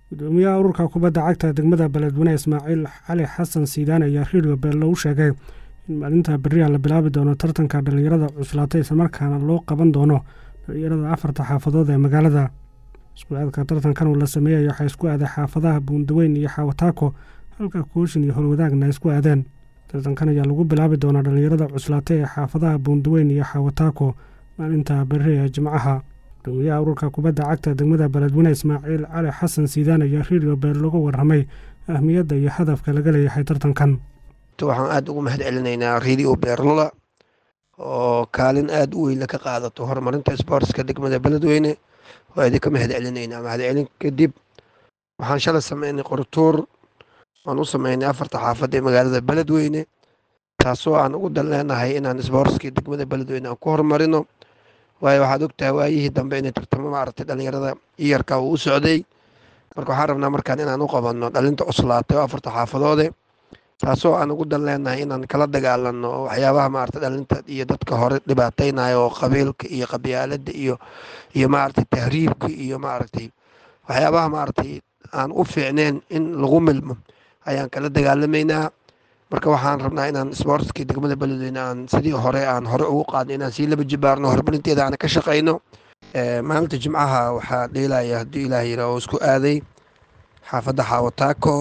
gudoomiyaha ururka kubadda cagta degmada beledweyne ismaaciil cali xasan siidaan ayaa redio beello u sheegay in maalinta beriha la bilaabi doono tartanka dhallinyarada cuslaatay islamarkaana loo qaban doono dhallinyarada afarta xaafadood ee magaalada isku-aadka tartankan uu la sameeyay waxaa isku aaday xaafadaha buundaweyn iyo xawataako halka kooshin iyo howlwadaagna ay isku aadeen tartankan ayaa lagu bilaabi doonaa dhallinyarada cuslaatay ee xaafadaha buundaweyn iyo xawataako maalinta beri ee jimcaha gudoomiyaha ururka kubadda cagta degmada beledweyne ismaaciil cali xasan siidaan ayaa redio beel lagu warramay ahmiyadda iyo hadafka laga leeyahay tartankan waxaan aada ugu mahad celinaynaa redio beerlula oo kaalin aada u weyn ka qaadato horumarinta sboortska degmada beledweyne waa idinka mahad celinaynaa mahad celin kadib waxaan shalay sameynay qortuur aan u sameynay afarta xaafad ee magaalada beledweyne taasoo aan ugu dan leenahay inaan sboortskii degmada beledweyne aan ku horumarino waayo waxaad ogtahay waayihii dambe inay tartamo maaragtay dhallinyarada iyarka uu u socday marka waxaan rabnaa markaan inaan u qabanno dhalinta cuslaatay oo afarta xaafadoode taasoo aan ugu dan leenahay inaan kala dagaalano waxyaabaha maaragtay dhalinta iyo dadka hore dhibaateynayo oo qabiilka iyo qabyaalada iyo iyo maaragtay tahriibka iyo maaragtay waxyaabaha maaragtay aan u fiicneen in lagu milmo ayaan kala dagaalamaynaa marka waxaan rabnaa inaan sboortskii degmada beledweyne aan sidii hore aan hore ugu qaadno inaan sii laba jibaarno horumarinteeda aan ka shaqayno maalinta jimcaha waxaa dheelaya haddii ilaah yira oo isku aaday xaafadda xaawataako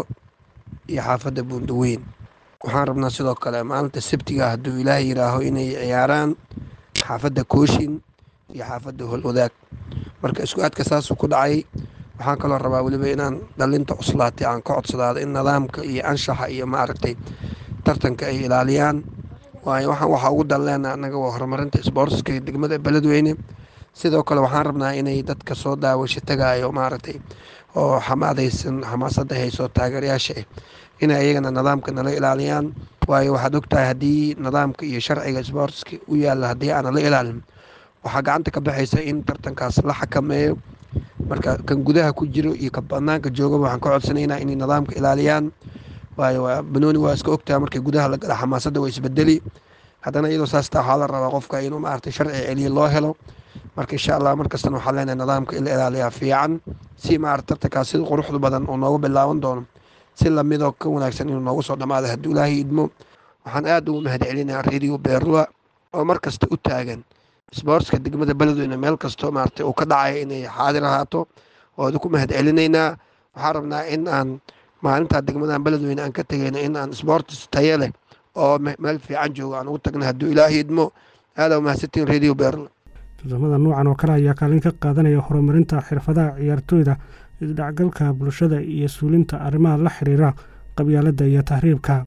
iyo xaafadda buundaweyn waxaan rabnaa sidoo kale maalinta sabtiga hadduu ilaah yiraaho inay ciyaaraan xaafadda kooshin iyo xaafadda holwadaag marka isku aadka saasuu ku dhacay waxaan kaloo rabaa weliba inaan dhalinta cuslaatay aan ka codsadaado in nidaamka iyo anshaxa iyo maaragtay tartanka ay ilaaliyaan waayo waxaan waxaa ugu dan leenaha annaga waa horumarinta sboortska degmada beledweyne sidoo kale waxaan rabnaa inay dadka soo daawasho tagaayo maaragtay oo xamaadaysan xamaasadda hayso taageerayaasha ah inay ayagana nidaamka nala ilaaliyaan waayo waxaad ogtahay haddii nidaamka iyo sharciga sboortska u yaalla haddii aanan la ilaalin waxaa gacanta ka baxaysa in tartankaas la xakameeyo marka kan gudaha ku jiro iyo ka banaanka joogaba waxaan ka codsanaynaa inay nidaamka ilaaliyaan waayo banooni waa iska ogtaha markii gudaha la gala xamaasadda waa isbedeli haddana iyadoo saas taa waxaa la rabaa qofka inuu maaragtay sharci celiya loo helo marka insha allah markastana waxaan leenahay nidaamka in la ilaaliyaa fiican si maarata tartankaas sida quruxda badan uu noogu bilaaban doono si lamidoo ka wanaagsan inuu noogu soo dhammaado hadduu ilaahay idmo waxaan aada ugu mahad celinayaa redio beerlua oo mar kasta u taagan sboortska degmada beledweyne meel kastoo maaragtay uu ka dhacaya inay xaadir ahaato oo idinku mahad celinaynaa waxaan rabnaa in aan maalintaa degmadan beledweyne aan ka tegayno in aan sboortis taye leh oo meel fiican joogo aan ugu tagna hadduu ilaahay idmo aada mahadsantiin redio beerla tartamada nuucan oo kale ayaa kaalin ka qaadanaya horumarinta xirfadaha ciyaartooyda isdhacgalka bulshada iyo suulinta arrimaha la xiriira qabyaaladda iyo tahriibka